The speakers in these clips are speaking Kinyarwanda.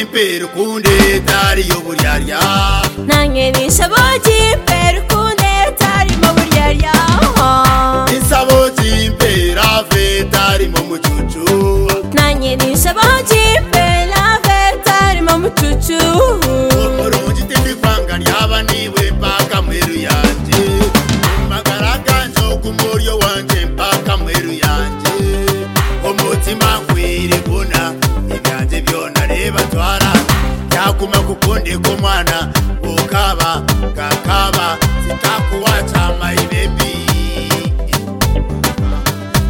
impera ukunda itari yo buryarya namwe bishabo cy'imbere ukunde tarimo buryarya isabo cy'impera vetarimo mucucu namwe bishabo cy'imbere tarimo mucucu urungi tibikwanga ryaba niwe mpaka mweru yanjye magaraganje kumuryo wanjye mpaka mweru yanjye umutima nkwiri guna ibyanjye byona reba twara byaguma kukundi k'umwana ukaba kakaba sitakuwaca my baby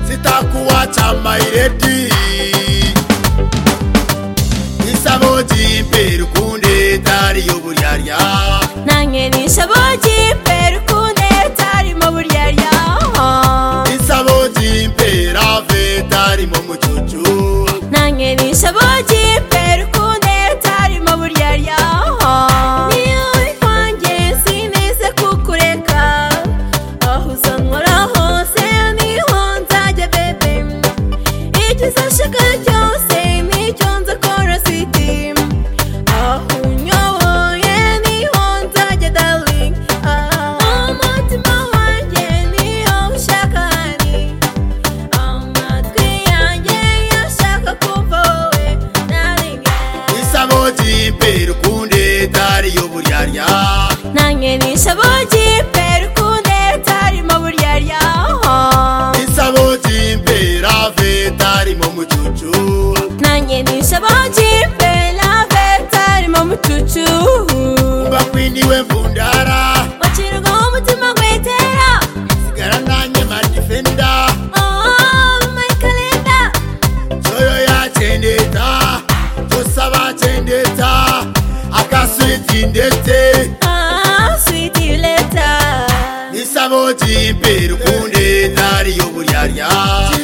sitakuwaca my lady isabo cy'imbere ukunde itari yo buryarya namwe bishabo cy'imbere ukunde tarimo buryarya isabo cy'imbere ave itarimo mucucu namwe bishabo cy'imbere ukunde tarimo buryarya niyo ikwanjye simeze kukureka aho uzanywera hose niho nzajya bebe icyo uzashaka cyose nicyo nzakora siti aho unyoboye niho nzajya darling Ah, umutima wanjye niyo ushaka honey amatwi yanjye yo ashaka kumva wowe darling yeah. isabo cy'imbere ukunde itari yo buryarya namwe bishabo cy'imbere ukunde tarimo buryarya isabo cy'imbere ave itarimo mucucu nanjye bishabo cy'imbere ave tarimo mucucu kuba kwiniwe mvundara wacirwaho umutima gwetera sigara nanjye madifenda oh my calendar joyo yacendeta josaba cendeta akaswiti ndete ah sweet you later isabo cy'imbere ukunde itari yo buryarya